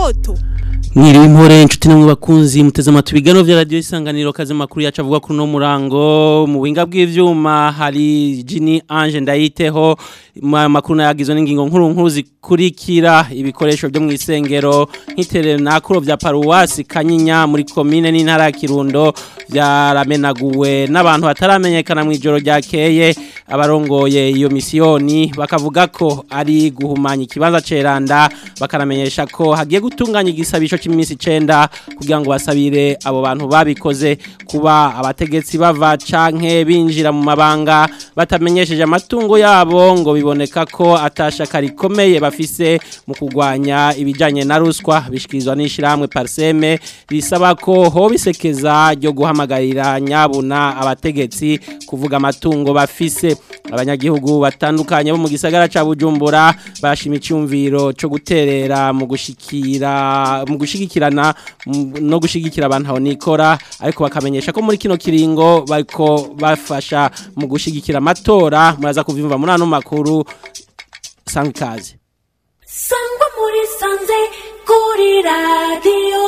indoto Mwiriwe impore inshuti namwe bakunzi muteze amatwi bigano vya radio isanganiro kaze makuru yacu avuga kuri no murango mu buhinga bw'ivyuma hari Jini Ange ndayiteho ma- makuru nayagizwe n'ingingo nkuru nkuru zikurikira ibikoresho byo mu isengero nk'iterero nakuro vya paruwasi Kanyinya muri commune n'intara ya Kirundo vyaramenaguwe n'abantu bataramenyekana mu ijoro ryakeye abarongoye iyo misiyoni bakavuga ko ari guhumanya ikibanza ceranda bakanamenyesha ko hagiye gutunganya igisabisho cy'iminsi 9 kugira ngo basabire abo bantu babikoze kuba abategetsi bava canke binjira mu mabanga batamenyesheje amatungo yabo ngo biboneka ko atashaka rikomeye bafise mu kugwanya ibijanye na ruswa bishikirizwa n'ishiramwe Parseme risaba ko ho bisekeza ryo guhamagarira nyabuna abategetsi kuvuga amatungo bafise abanyagihugu batandukanye bo mu gisagara ca Bujumbura barashima icyumviro cyo guterera mu gushikira mu gushigikirana mu- no gushigikira abantu aho nikora ariko bakamenyesha ko muri kino kiringo bariko bafasha mu gushigikira amatora muraza kuvyumva muri ano makuru sanga ikaze sangwa muri sanze kuri radiyo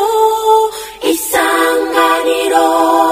isanganiro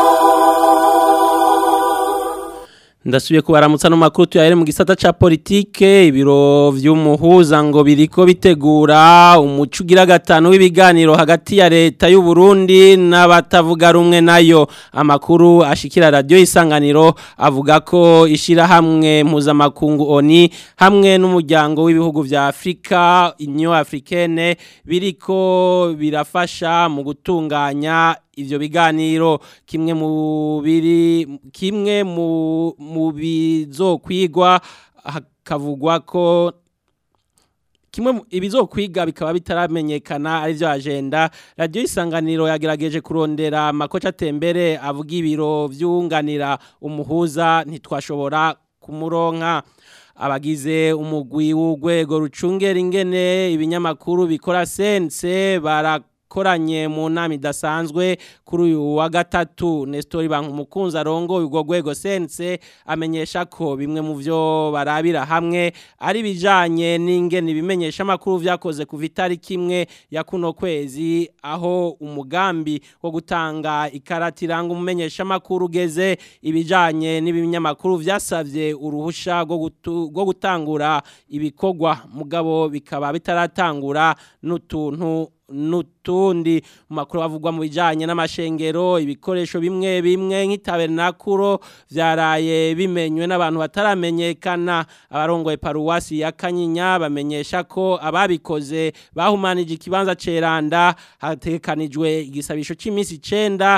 Ndasubiye kubaramutsa no makuru tuyahere mu gisata ca politike ibiro vy'umuhuza ngo biriko bitegura umuco ugira gatanu w'ibiganiro hagati ya leta y'u Burundi n'abatavuga rumwe nayo amakuru ashikira radio isanganiro avuga ko ishira hamwe mpuzamakungu ONI hamwe n'umuryango w'ibihugu vya Afrika Union Africaine biriko birafasha mu gutunganya ivyo biganiro kimwe mu biri kimwe mu mu bizokwigwa hakavugwa ko kimwe mu- ibizokwiga bikaba bitaramenyekana ari byo agenda radio isanganiro yagerageje kurondera makoca tembere avuga ibiro vyunganira umuhuza ntitwashobora kumuronka abagize umugwi w'urwego rucungera ingene ibinyamakuru bikora sense barakoranye mu nama idasanzwe kuri uyu wa gatatu Nestor Bankumukunzi arongo urwo rwego sense amenyesha ko bimwe mu vyo barabira hamwe ari bijanye n'ingene ibimenyesha makuru vyakoze kuva itariki imwe ya kuno kwezi aho umugambi wo gutanga ikarata iranga umumenyesha makuru ugeze ibijanye n'ibinyamakuru vyasavye uruhusha rwo gutu- rwo gutangura ibikorwa mugabo bikaba bitaratangura n'utuntu nutundi mu makuru avugwa mu bijanye n'amashengero ibikoresho bimwe bimwe nk'itabernakuro vyaraye bimenywe n'abantu bataramenyekana abarongoye paruwasi ya Kanyinya bamenyesha ko ababikoze bahumanije ikibanza ceranda hatekanijwe igisabisho c'iminsi 9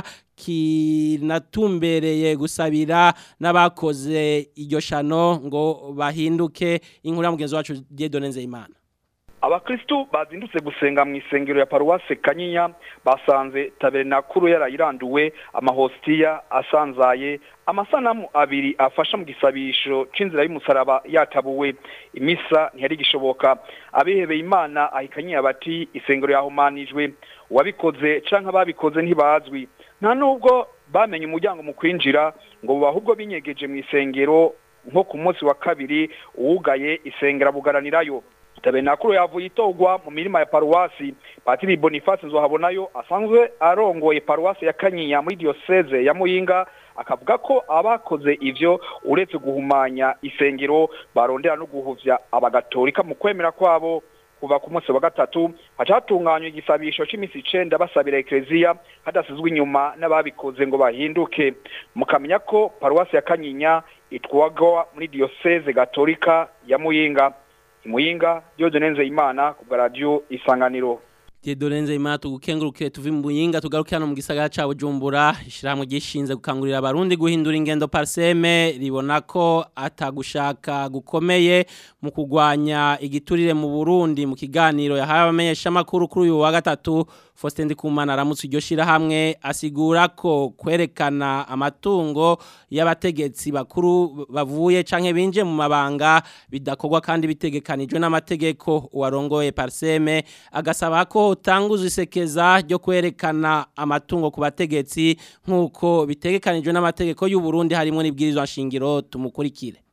kinatumbereye gusabira n'abakoze iryo shano ngo bahinduke inkuru ya mugenzi wacu Dieudonne Nzeyimana abakristu bazindutse gusenga mu isengero ya paruwase kanyinya basanze tabernakuru yarayiranduwe amahositiya asanzaye amasanamu abiri afasha mu gisabisho c'inzira y'umusaraba yatabuwe imisa ntiyari gishoboka abihebeye imana ahikanyiye bati isengero yahumanijwe uwabikoze canke ababikoze ntibazwi nta nubwo bamenye umuryango mu kwinjira ngo buba ahubwo binyegeje mu isengero nko ku munsi wa kabiri uwugaye isengera bugaranirayo tabenakuru yavuye itogwa mu mirima ya paruwasi patiri boniface nzohabonayo asanzwe arongoye paruwasi ya kanyinya muri diyoseze ya muyinga akavuga ko abakoze ivyo uretse guhumanya isengero barondera no guhuvya abagatolika mu kwemera kwabo kuva ku munsi wa gatatu hacatunganywa igisabisho c'imisi icenda basabira ekleziya hadasizwe inyuma n'ababikoze ngo bahinduke mukamenya ko paruwasi ya kanyinya itwagwa muri diyoseze gatolika ya muyinga imuyinga Dieudonne Nzeyimana ku bwa radio isanganiro Dieudonne Nzeyimana tugukenguruke tuvi mu buyinga tugaruke hano mu gisagara ca Bujumbura ishiramwe gishinze gukangurira abarundi guhindura ingendo parseme ribona ko atagushaka gukomeye mu kugwanya igiturire mu Burundi mu kiganiro yahaye abamenyesha makuru kuri uyu wa gatatu Faustin Ndikumana aramutse iryo shirahamwe asigura ko kwerekana amatungo y'abategetsi bakuru bavuye canke binje mu mabanga bidakorwa kandi bitegekanijwe n'amategeko uwarongoye parseme agasaba ko utanguzwa isekeza ryo kwerekana amatungo ku bategetsi nk'uko bitegekanijwe n'amategeko y'u Burundi harimo n'ibwirizwa nshingiro tumukurikire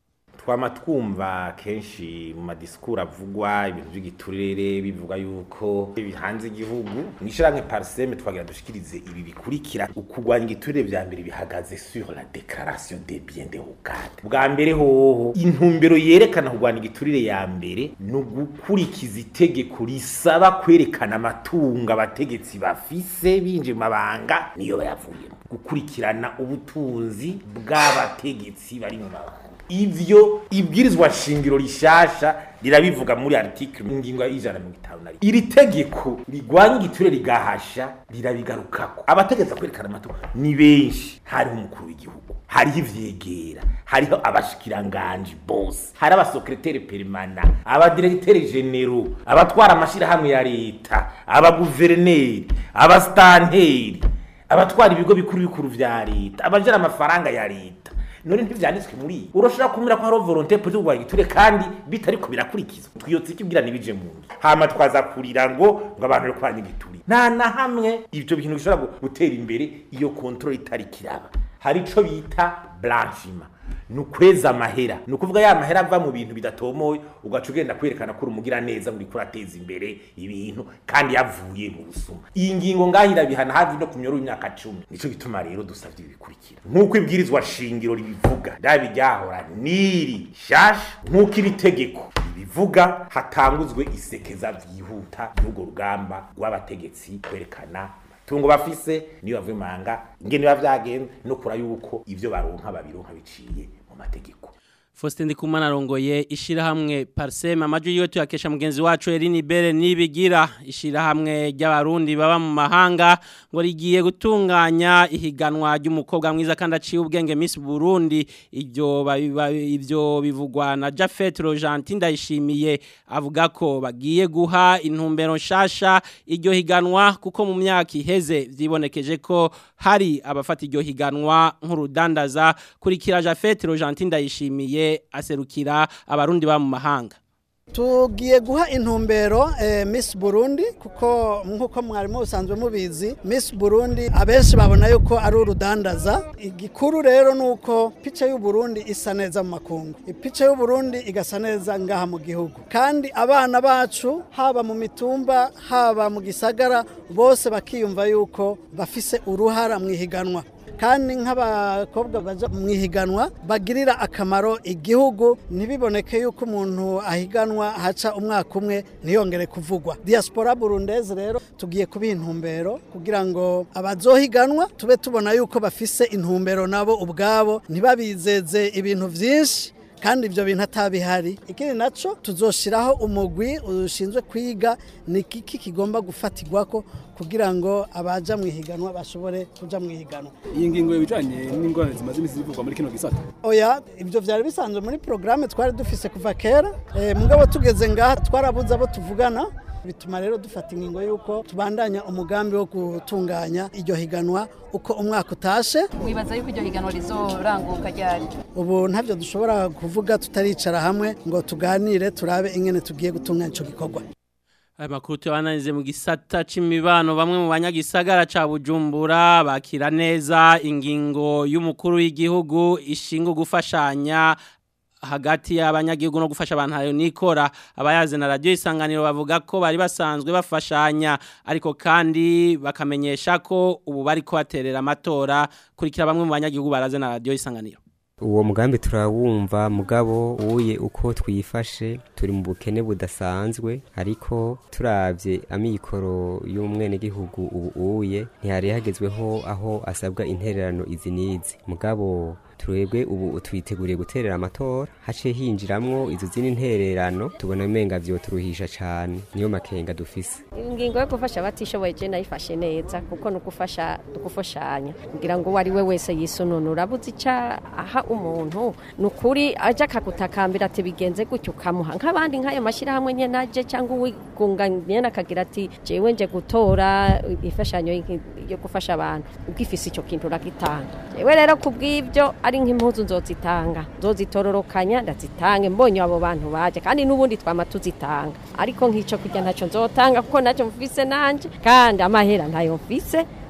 twama twumva kenshi mu madisikuru avugwa ibintu by'igiturire bivuga yuko bihanze igihugu mw'ishyirahamwe pariseme twagira dushikirize ibi bikurikira ukurwanya igiturire vya mbere bihagaze sur la déclaration des biens de Hogade bwa mbere hoho intumbero yerekana kurwanya igiturire ya mbere ni ugukurikiza itegeko risaba kwerekana amatungo abategetsi bafise binje mu mabanga niyo bayavuyemo gukurikirana ubutunzi bw'abategetsi bari mu mabanga ivyo ibwirizwa shingiro rishasha rirabivuga muri article ingingo y'ijana na mirongo itanu na rimwe iri tegeko rigwanya igiture rigahasha rirabigarukako abategetsi kwerekana amatungo ni benshi hariho umukuru w'igihugu hariho ivyegera hariho abashikiranganji bose hari abasekreteri perimana abadiregiteri genero abatwara amashirahamwe ya leta abaguverineri abasitanteri abatwara ibigo bikuru bikuru vya leta abajara amafaranga ya leta none ntivyanditswe muri iyi urashobora kumira ko hariho volonté politique kurwanya igiture kandi bitariko birakurikizwa twiyotse ikibwira ntibije mu nzu hama twaza kurira ngo ngo abantu bari kurwanya igiture nta na hamwe ivyo bintu bishobora gu- gutera imbere iyo kontrol itari kiraba hari ico bita blanchiment ni ukweza amahera ni ukuvuga ya mahera ava mu bintu bidatomoye ugaca ugenda kwerekana ko uri umugira neza ngo uriko urateza imbere ibintu kandi yavuye mu busuma iyi ngingo ngaho irabihana hafi no ku myoro y'imyaka cumi nico gituma rero dusavye ibi bikurikira nk'uko ibwirizwa shingiro ribivuga ndabi ryahora niri shasha nk'uko iri tegeko ribivuga hatanguzwe isekeza vyihuta n'urwo rugamba rw'abategetsi kwerekana tungo bafise niyo bavuye manga ingene biba vyagenze no kura yuko ivyo baronka babironka biciye mu mategeko Faustin Ndikumana arongoye ishirahamwe Parsema amajwi yiwe tuyakesha mugenzi wacu Eline Bere nibigira ishirahamwe ry'abarundi baba mu mahanga ngo rigiye gutunganya ihiganwa ry'umukobwa mwiza kandi aciye ubwenge Miss Burundi ivyo babi- babi- ivyo bivugwa na Jafet Rogentin ndayishimiye avuga ko bagiye guha intumbero nshasha iryo higanwa kuko mu myaka iheze vyibonekeje ko hari abafata iryo higanwa nk'urudandaza kurikira Jafet Rogentin ndayishimiye aserukira abarundi ba mu mahanga tugiye guha intumbero eh, Miss Burundi kuko nk'uko mwarimu usanzwe mubizi Miss Burundi abenshi babona yuko ari urudandaza igikuru rero ni uko pica y'u Burundi isa neza mu makungu ipica y'u Burundi igasa neza ngaha mu gihugu kandi abana bacu haba mu mitumba haba mu gisagara bose bakiyumva yuko bafise uruhara mu ihiganwa kandi nk'abakobwa baja mu ihiganwa bagirira akamaro igihugu ntibiboneke yuko umuntu ahiganwa haca umwaka umwe ntiyongere kuvugwa diaspora burundeze rero tugiye kubiha intumbero kugira ngo abazohiganwa tube tubona yuko bafise intumbero nabo ubwabo ntibabizeze ibintu vyinshi kandi ibyo bintu atabihari ikindi nacyo tuzoshiraho umugwi ushinzwe kwiga ni iki kigomba gufatirwako kugira ngo abaja mu ihiganwa bashobore kuja mu ihiganwa iyi ngingo ibijanye n'ingorane zimaze imisi zivugwa muri kino gisata oya ibyo byari bisanzwe muri porogaramu twari dufise kuva kera Eh, mugabo tugeze ngaha twarabuze abo tuvugana bituma rero dufata ingingo y'uko tubandanya umugambi wo gutunganya iryo higanwa uko umwaka utashe wibaza yuko iryo higanwa rizoranguka ryari ubu ntabyo dushobora kuvuga tutaricara hamwe ngo tuganire turabe ingene tugiye gutunganya ico gikorwa Aya makuru tuyabananize mu gisata c'imibano bamwe mu banyagisagara ca Bujumbura bakira neza ingingo y'umukuru w'igihugu ishinga gufashanya hagati y'abanyagihugu no gufasha abantu hayo nikora abayaze na radio isanganiro bavuga ko bari basanzwe bafashanya ariko kandi bakamenyesha ko ubu bari ko baterera amatora kurikira bamwe mu banyagihugu baraze na radio isanganiro uwo mugambi turawumva mugabo uye uko twifashe turi mu bukene budasanzwe ariko turavye amikoro y'umwenegihugu ubu uye ntihari hagezweho aho asabwa intererano izi n'izi mugabo twebwe ubu twiteguriye guterera amatora haciye hinjiramwo izo zindi ntererano tubona umenga vyoturuhisha cane niyo makenga dufise ingingo yo gufasha abatishoboye je nayifashe neza kuko ni ugufasha dugufashanya kugira ngo uwo ari we wese yisununura abuze ica aha umuntu ni ukuri aje akagutakambira ati bigenze gutyo ukamuha nk'abandi nk'ayo mashyirahamwe nyene aje cyangwa uwigunga nyene akagira ati jewe nje gutora imfashanyo y'iki- yo gufasha abantu ugifise ico kintu uragitanga jewe rero kubw'ivyo ari nk'impuzu nzozitanga nzozitororokanya ndazitange mbonye abo bantu baje kandi n'ubundi twama tuzitanga ariko nk'ico kurya ntacyo nzotanga kuko ntacyo mfise nanje kandi amahera ntayo mfise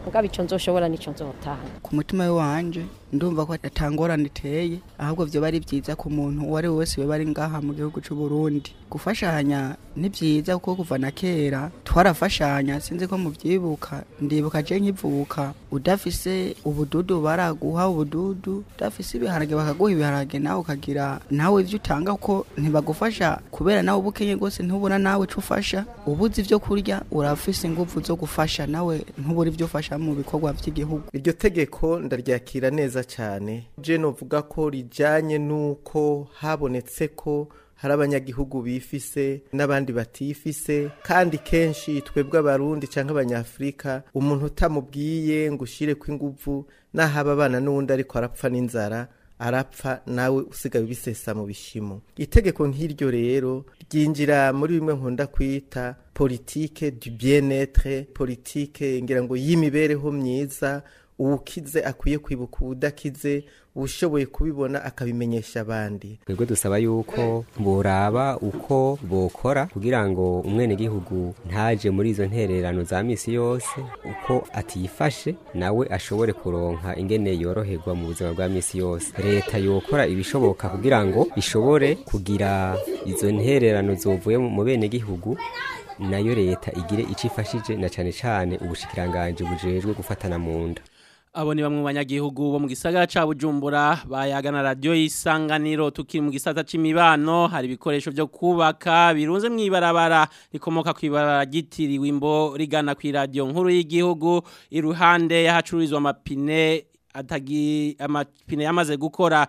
mugabo ico nzoshobora nico nzotanga ku mutima we wanje ndumva ko atangorane iteye ahubwo vyo bari vyiza ku muntu uwo ari we wese bari ngaha mu gihugu c'u Burundi gufashanya ni vyiza kuko kuva na kera twarafashanya sinzi ko muvyibuka ndibuka je nkivuka udafise ubududu baraguha ubududu udafise ibiharage bakaguha ibiharage nawe ukagira nawe ivyo utanga ko ntibagufasha kubera nawe ubukenye rwose ntubona nawe ico ufasha ubuze ivyo kurya urafise inguvu zo gufasha nawe ntubura ivyo ufasha mu bikorwa vy'igihugu iryo tegeko ndaryakira neza cyane je novuga ko rijanye nuko habonetse ko hari abanyagihugu bifise n'abandi batifise kandi kenshi twebwe abarundi cyangwa abanyafurika umuntu utamubwiye ngo ushire ko inguvu nahaba abana n'uwundi ariko arapfa n'inzara arapfa nawe usigaye ubisesa mu bishimo itegeko nk'iryo rero ryinjira muri bimwe nkunda kwita politike du bien-être politike ngira ngo y'imibereho myiza uwukize akwiye kwibuka uwudakize ushoboye kubibona akabimenyesha abandi twebwe dusaba yuko boraba uko bokora kugira ngo umwenegihugu ntaje muri izo ntererano za misi yose uko atifashe nawe ashobore kuronka ingene yoroherwa mu buzima bwa misi yose leta yokora ibishoboka kugira ngo ishobore kugira izo ntererano zovuye mu benegihugu nayo leta igire icyo ifashije na cyane cyane ubushikiranganje bujejwe gufatana mu nda Abo ni bamwe mu banyagihugu bo mu gisagara ca Bujumbura bayagana radio isanganiro tukiri mu gisata c'imibano hari ibikoresho byo kubaka birunze mu ibarabara rikomoka ku ibarabara gitiriwe imbo rigana ku radio nkuru y'igihugu iruhande yahacururizwa amapine atagi amapine yamaze gukora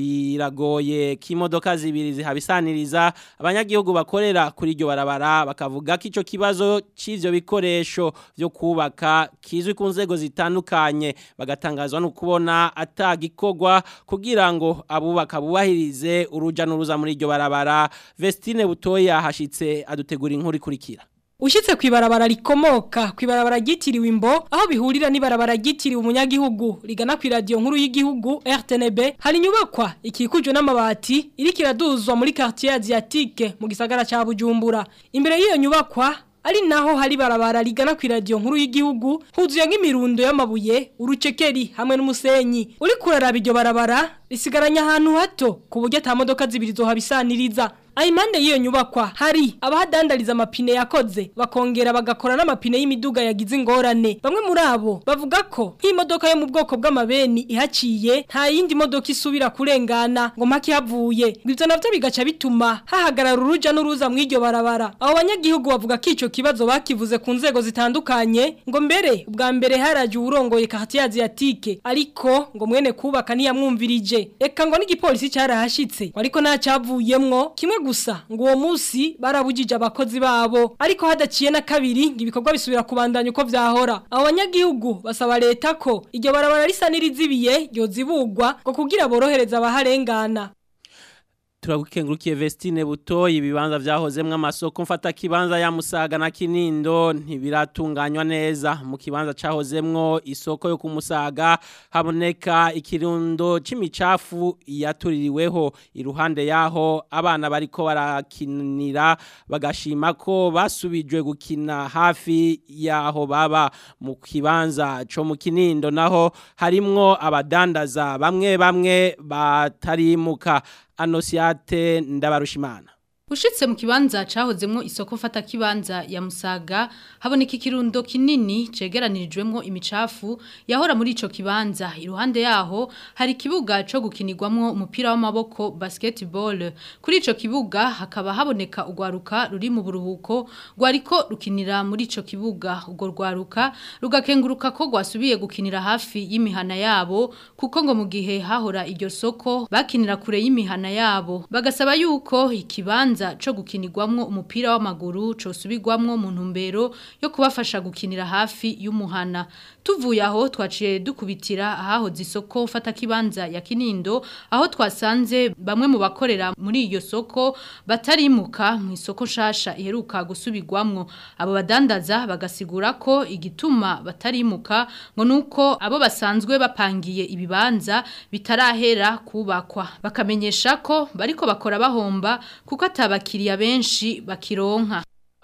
biragoye k'imodoka zibiri zihabisaniriza abanyagihugu bakorera kuri iryo barabara bakavuga ko ico kibazo c'ivyo bikoresho byo kubaka kizwi ku nzego zitandukanye bagatangazwa no kubona atagikorwa kugira ngo abubaka bubahirize uruja n'uruza muri iryo barabara Vestine Butoya hashitse adutegura inkuru ikurikira Ushitse kwibarabara rikomoka kwibarabara gitiriwe imbo aho bihurira n'ibarabara gitiriwe umunyagihugu rigana ku radio nkuru y'igihugu RTNB hari nyubakwa ikikujwe n'amabati iri kiraduzwa muri quartier asiatique mu gisagara ca Bujumbura imbere y'iyo nyubakwa ari naho hari barabara rigana ku radio nkuru y'igihugu huzuye nk'imirundo y'amabuye urucekeri hamwe n'umusenyi uri kuraraba iryo barabara risigaranya ahantu hato ku buryo ata modoka zibiri zohabisaniriza Aimande yiyo nyubakwa hari abahadandariza amapine yakoze bakongera bagakora n'amapine y'imiduga yagize ingorane bamwe muri abo bavuga ko nk'imodoka yo mu bwoko bw'amabeni ihaciye nta yindi modoka isubira kurengana ngo mpaki havuye ibyo navyo bigaca bituma hahagarara uruja n'uruza mu iryo barabara abo banyagihugu bavuga ko ico kibazo bakivuze ku nzego zitandukanye ngo mbere ubwa mbere haraje uwurongoye quartier asiatique ariko ngo mwene kubaka niyamwumvirije eka ngo n'igipolisi carahashitse ariko nta cavuyemwo kimwe gusa ngo uwo munsi barabujije abakozi babo ariko hadaciye na kabiri ngo ibikorwa bisubira kubandanya uko vyahora abo banyagihugu basaba leta ko iryo barabara risa n'irizibiye ryozibugwa ngo kugira borohereza abaharengana turagukengurukiye Vestine Butoyi ibibanza vyahozemwe amasoko mfata kibanza ya Musaga na Kinindo ntibiratunganywa neza mu kibanza cahozemwo isoko yo kumusaga haboneka ikirundo c'imicafu yatuririweho iruhande yaho abana bariko barakinira bagashima ko basubijwe gukina hafi yaho baba mu kibanza co mu Kinindo naho harimwo abadandaza bamwe bamwe batarimuka Anosiate ndabarushimana Ushitse mu kibanza cahozemwo isoko fata kibanza ya Musaga haboneka ikirundo kinini cegeranirijwemwo imicafu yahora muri ico kibanza iruhande yaho hari kibuga co gukinirwamwo umupira w'amaboko basketball kuri ico kibuga hakaba haboneka ugwaruka ruri mu buruhuko rwariko rukinira muri ico kibuga ubwo rwaruka rugakenguruka ko gwasubiye gukinira hafi y'imihana yabo kuko ngo mu gihe hahora iryo soko bakinira kure y'imihana yabo bagasaba yuko ikibanza kibanza co gukinirwamwo umupira w'amaguru co subigwamwo mu ntumbero yo kubafasha gukinira hafi y'umuhana tuvuye aho twaciye dukubitira aho zisoko fata kibanza ya Kinindo aho twasanze bamwe mu bakorera muri iyo soko batarimuka mu isoko shasha iheruka gusubigwamwo abo badandaza bagasigura ko igituma batarimuka ngo nuko abo basanzwe bapangiye ibibanza bitarahera kubakwa bakamenyesha ko bariko bakora bahomba kuko atabakiriya benshi bakironka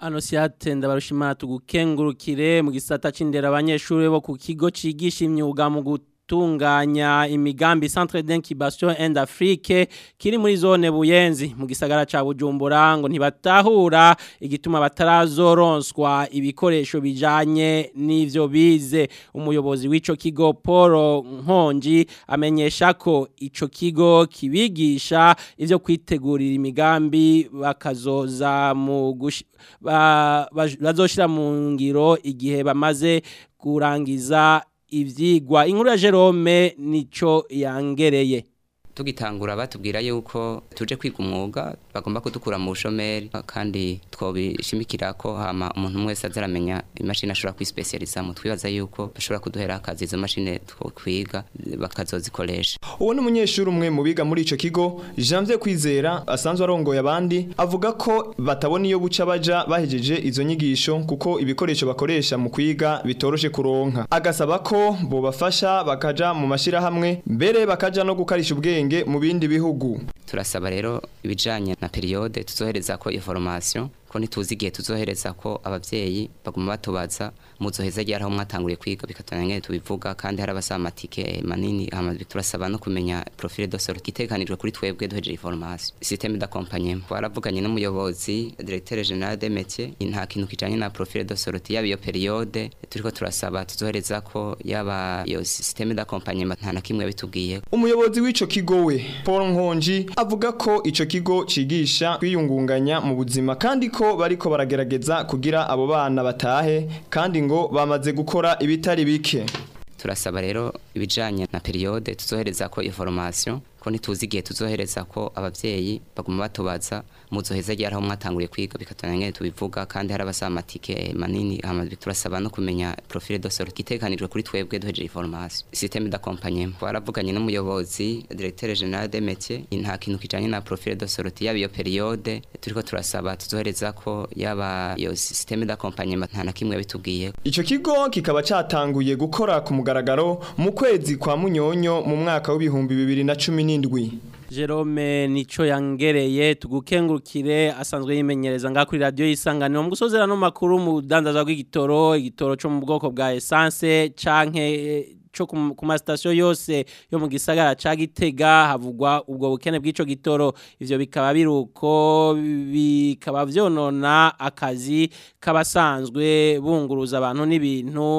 Anosiate ndabarushimana tugukengurukire mu gisata c'indera abanyeshuri bo ku kigo cigisha imyuga mu gutunganya imigambi Centre d'Incubation and Afrique kiri muri zone Buyenzi mu gisagara ca Bujumbura ngo ntibatahura igituma batarazoronswa ibikoresho bijanye n'ivyo bize umuyobozi w'ico kigo Paul Nkonji amenyesha ko ico kigo kibigisha ivyo kwitegurira imigambi bakazoza mu gush- ba- baj- bazoshira mu ngiro igihe bamaze kurangiza ivyigwa inkuru ya Jerome nico yangereye tugitangura batubwira yuko tuje kwiga umwuga bagomba kudukura mu bushomeri kandi twobishimikira ko hama umuntu wese azaramenya imashini ashobora kwispecializa mu twibaza yuko bashobora kuduhera akazi izo mashini twokwiga bakazozikoresha uwo ni umunyeshuri umwe mu biga muri ico kigo Janvier Kwizera asanzwe arongoye abandi avuga ko batabona iyo buca baja bahejeje izo nyigisho kuko ibikoresho bakoresha mu kwiga bitoroshe kuronka agasaba ko bobafasha bakaja mu mashira hamwe mbere bakaja no gukarisha ubwenge mu bindi bihugu turasaba rero ibijanye na periode tuzohereza ko information ko ntituzi igihe tuzohereza ko abavyeyi baguma batubaza muzoheza ryari aho mwatanguriye kwiga bikatanya ngene tubivuga kandi hari abasaba amatike manini hama turasaba no kumenya profile de sortie itekanijwe kuri twebwe duhejeje information système d'accompagnement twaravuganye n'umuyobozi directeur général des métiers nta kintu kijanye na profile de sortie yaba iyo periode turiko turasaba tuzohereza ko yaba iyo système d'accompagnement nta na kimwe bitubwiye umuyobozi w'ico kigo we Paul Nkonji avuga ko ico kigo cigisha kwiyungunganya mu buzima kandi ko bariko baragerageza kugira abo bana batahe kandi ngo bamaze gukora ibitari bike turasaba rero ibijanye na periode tuzohereza ko information ko ntituzi igihe tuzohereza ko abavyeyi baguma batubaza muzoheza ryari aho mwatanguriye kwiga bikatanya ngene tubivuga kandi hari abasaba amatike manini hama turasaba no kumenya profile de sortie itekanijwe kuri twebwe duhejeje information système d'accompagnement twaravuganye n'umuyobozi directeur général des métiers nta kintu kijanye na profile de sortie yaba iyo periode turiko turasaba tuzohereza ko yaba iyo système d'accompagnement nta na kimwe bitubwiye Ico kigo kikaba catanguye gukora ku mugaragaro mu kwezi kwa Munyonyo mu mwaka w'ibihumbi bibiri na cumi n'indwi. Jerome nico yangereye tugukengurukire asanzwe yimenyereza nga kuri radio yisanganiro mu gusozera no makuru mu dandaza rw'igitoro igitoro cyo mu bwoko bwa essence canke cyo ku ma station yose yo mu gisagara ca Gitega havugwa ubwo bukene bw'ico gitoro ivyo bikaba biruko bikaba vyonona akazi kabasanzwe bunguruza abantu n'ibintu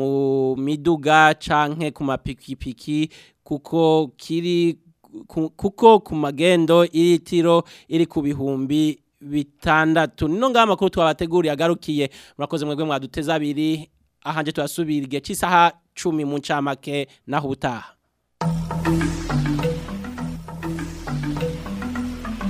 mu miduga canke ku mapikipiki kuko kiri kuko ku magendo iritiro iri ku bihumbi bitandatu nino ngaha amakuru twabateguriye agarukiye murakoze mwebwe mwaduteza abiri ahanje tuyasubira igihe cy'isaha cumi mu ncamake naho utaha